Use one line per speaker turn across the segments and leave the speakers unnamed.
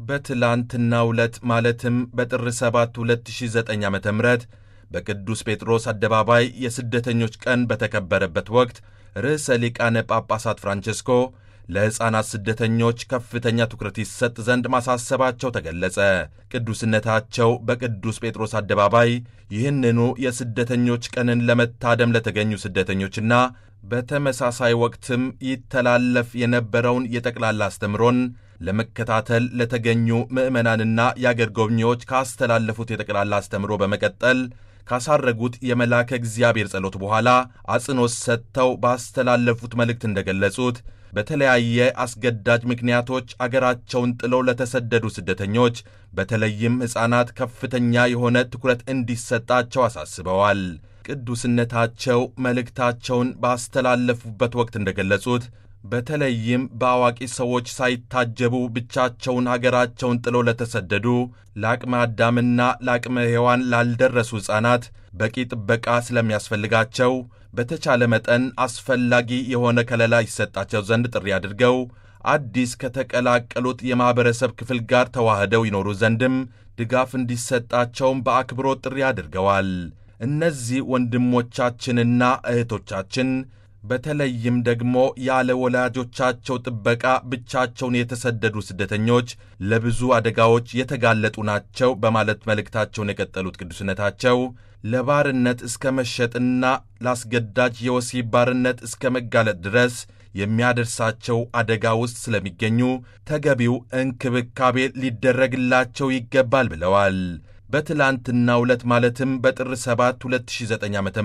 በትላንትናው ዕለት ማለትም በጥር 7 2009 ዓ ም በቅዱስ ጴጥሮስ አደባባይ የስደተኞች ቀን በተከበረበት ወቅት ርዕሰ ሊቃነ ጳጳሳት ፍራንቼስኮ ለሕፃናት ስደተኞች ከፍተኛ ትኩረት ይሰጥ ዘንድ ማሳሰባቸው ተገለጸ። ቅዱስነታቸው በቅዱስ ጴጥሮስ አደባባይ ይህንኑ የስደተኞች ቀንን ለመታደም ለተገኙ ስደተኞችና በተመሳሳይ ወቅትም ይተላለፍ የነበረውን የጠቅላላ አስተምሮን ለመከታተል ለተገኙ ምዕመናንና የአገር ጎብኚዎች ካስተላለፉት የጠቅላላ አስተምሮ በመቀጠል ካሳረጉት የመልአከ እግዚአብሔር ጸሎት በኋላ አጽንዖት ሰጥተው ባስተላለፉት መልእክት እንደገለጹት በተለያየ አስገዳጅ ምክንያቶች አገራቸውን ጥለው ለተሰደዱ ስደተኞች በተለይም ሕፃናት ከፍተኛ የሆነ ትኩረት እንዲሰጣቸው አሳስበዋል። ቅዱስነታቸው መልእክታቸውን ባስተላለፉበት ወቅት እንደገለጹት በተለይም በአዋቂ ሰዎች ሳይታጀቡ ብቻቸውን አገራቸውን ጥለው ለተሰደዱ ለአቅመ አዳምና ለአቅመ ሔዋን ላልደረሱ ሕፃናት በቂ ጥበቃ ስለሚያስፈልጋቸው በተቻለ መጠን አስፈላጊ የሆነ ከለላ ይሰጣቸው ዘንድ ጥሪ አድርገው አዲስ ከተቀላቀሉት የማኅበረሰብ ክፍል ጋር ተዋህደው ይኖሩ ዘንድም ድጋፍ እንዲሰጣቸውም በአክብሮት ጥሪ አድርገዋል። እነዚህ ወንድሞቻችንና እህቶቻችን በተለይም ደግሞ ያለ ወላጆቻቸው ጥበቃ ብቻቸውን የተሰደዱ ስደተኞች ለብዙ አደጋዎች የተጋለጡ ናቸው በማለት መልእክታቸውን የቀጠሉት ቅዱስነታቸው ለባርነት እስከ መሸጥና ለአስገዳጅ የወሲብ ባርነት እስከ መጋለጥ ድረስ የሚያደርሳቸው አደጋ ውስጥ ስለሚገኙ ተገቢው እንክብካቤ ሊደረግላቸው ይገባል ብለዋል። በትላንትናው ዕለት ማለትም በጥር 7 2009 ዓ ም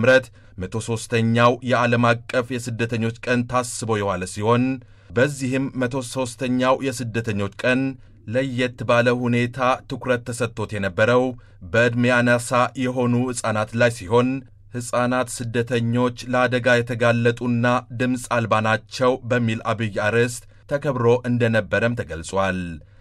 103ኛው የዓለም አቀፍ የስደተኞች ቀን ታስቦ የዋለ ሲሆን በዚህም 103ኛው የስደተኞች ቀን ለየት ባለ ሁኔታ ትኩረት ተሰጥቶት የነበረው በዕድሜ አናሳ የሆኑ ሕፃናት ላይ ሲሆን ሕፃናት ስደተኞች ለአደጋ የተጋለጡና ድምፅ አልባ ናቸው በሚል አብይ አርዕስት ተከብሮ እንደነበረም ተገልጿል።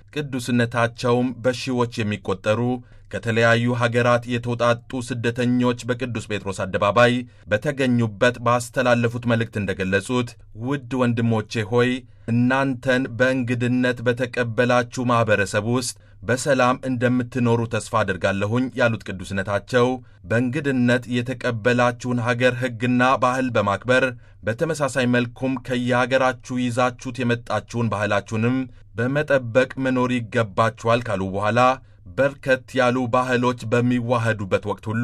ቅዱስነታቸውም በሺዎች የሚቆጠሩ ከተለያዩ ሀገራት የተውጣጡ ስደተኞች በቅዱስ ጴጥሮስ አደባባይ በተገኙበት ባስተላለፉት መልእክት እንደገለጹት ውድ ወንድሞቼ ሆይ እናንተን በእንግድነት በተቀበላችሁ ማኅበረሰብ ውስጥ በሰላም እንደምትኖሩ ተስፋ አድርጋለሁኝ ያሉት ቅዱስነታቸው በእንግድነት የተቀበላችሁን ሀገር ሕግና ባህል በማክበር በተመሳሳይ መልኩም ከየሀገራችሁ ይዛችሁት የመጣችሁን ባህላችሁንም በመጠበቅ መኖር ይገባችኋል ካሉ በኋላ በርከት ያሉ ባህሎች በሚዋህዱበት ወቅት ሁሉ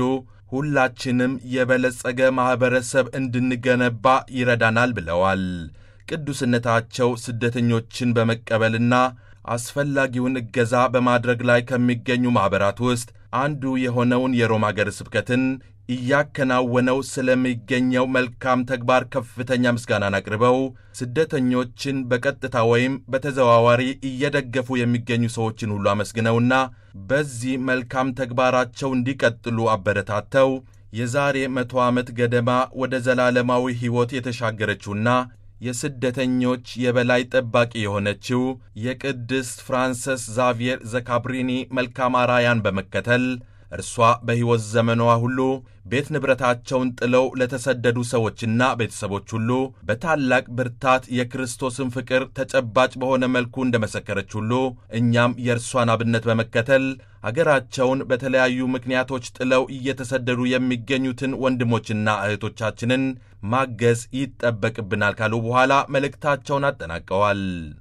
ሁላችንም የበለጸገ ማኅበረሰብ እንድንገነባ ይረዳናል ብለዋል። ቅዱስነታቸው ስደተኞችን በመቀበልና አስፈላጊውን እገዛ በማድረግ ላይ ከሚገኙ ማኅበራት ውስጥ አንዱ የሆነውን የሮም አገረ ስብከትን እያከናወነው ስለሚገኘው መልካም ተግባር ከፍተኛ ምስጋናን አቅርበው ስደተኞችን በቀጥታ ወይም በተዘዋዋሪ እየደገፉ የሚገኙ ሰዎችን ሁሉ አመስግነውና በዚህ መልካም ተግባራቸው እንዲቀጥሉ አበረታተው የዛሬ መቶ ዓመት ገደማ ወደ ዘላለማዊ ሕይወት የተሻገረችውና የስደተኞች የበላይ ጠባቂ የሆነችው የቅድስት ፍራንሰስ ዛቪየር ዘካብሪኒ መልካም አራያን በመከተል እርሷ በሕይወት ዘመኗ ሁሉ ቤት ንብረታቸውን ጥለው ለተሰደዱ ሰዎችና ቤተሰቦች ሁሉ በታላቅ ብርታት የክርስቶስን ፍቅር ተጨባጭ በሆነ መልኩ እንደመሰከረች ሁሉ እኛም የእርሷን አብነት በመከተል አገራቸውን በተለያዩ ምክንያቶች ጥለው እየተሰደዱ የሚገኙትን ወንድሞችና እህቶቻችንን ማገዝ ይጠበቅብናል ካሉ በኋላ መልእክታቸውን አጠናቀዋል።